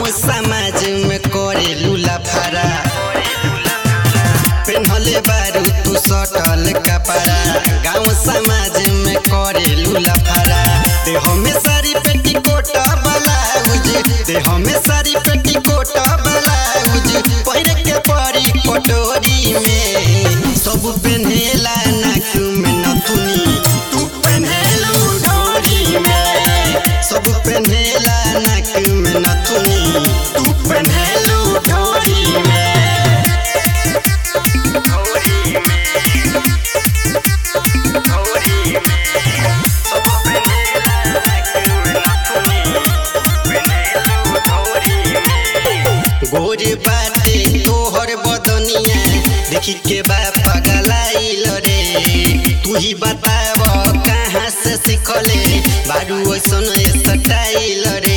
गाँव समाज में करे लूला फारा पेन्हले बारू तू सटल कपड़ा गाँव समाज में करे लूला फारा देह में सारी पेटी कोट ब्लाउज देह में सारी पेटी कोट ब्लाउज पहिर के परी कटोरी में सब पेन्हेला नाक में नथुनी तू पेन्हेलू डोरी में सब पेन्हेला नाक में नथुनी तू पेन्हेलू डोरी में गोरे बाटे तोहर बदनिया देखी के बा पगलाइल रे तू ही बताव कहाँ से सिखले बारू ऐसन स्टाइल रे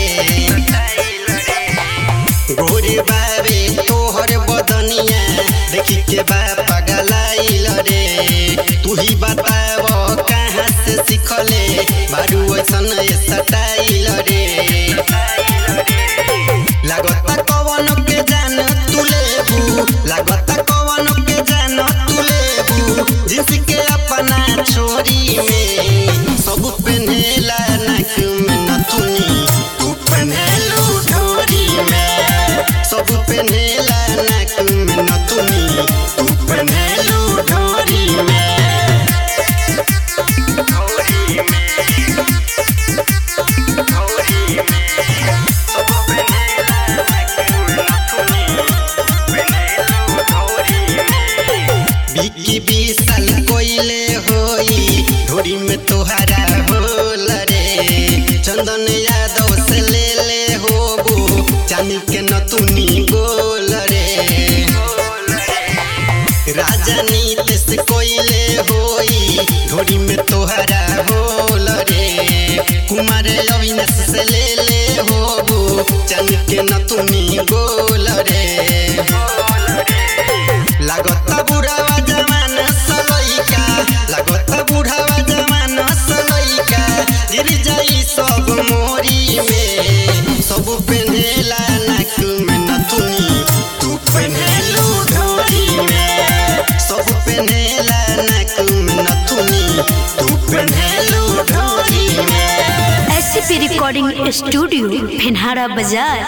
गोरे बाबे तोहर बदनिया देखी के बा पगलाइल रे तू ही बताव कहाँ से सिखले बारू ऐसन स्टाइल रे लागता कवन के जान तू लेबू लागता कवन के जान तू लेबू जिस के अपना छोरी में सब पेन्हेला नाक में नथुनी तू पेन्हेलू ढोरी में सब पेन्हेला नाक में नथुनी तू पेन्हेलू ढोरी में बिकी बीसल कोइले होई ढोरी में तोहरा होल रे चंदन यादव से ले ले होबू चांदी के नतुनी गोल रे राजा नीतीश कोइले होई ढोरी में तोहरा होल रे कुमार अविनाश से ले ले होबू चांदी के नतुनी गोल रे लागता बुढ़ावा जवान सलैका लागता बुढ़ावा जवान सलैका गिर जाई सब मोरी में सब पेन्हेला नाक में नथुनी तू पेन्हेलू ढोरी में सब पेन्हेला नाक में नथुनी तू पेन्हेलू ढोरी में एससीपी रिकॉर्डिंग स्टूडियो फिनहारा बाजार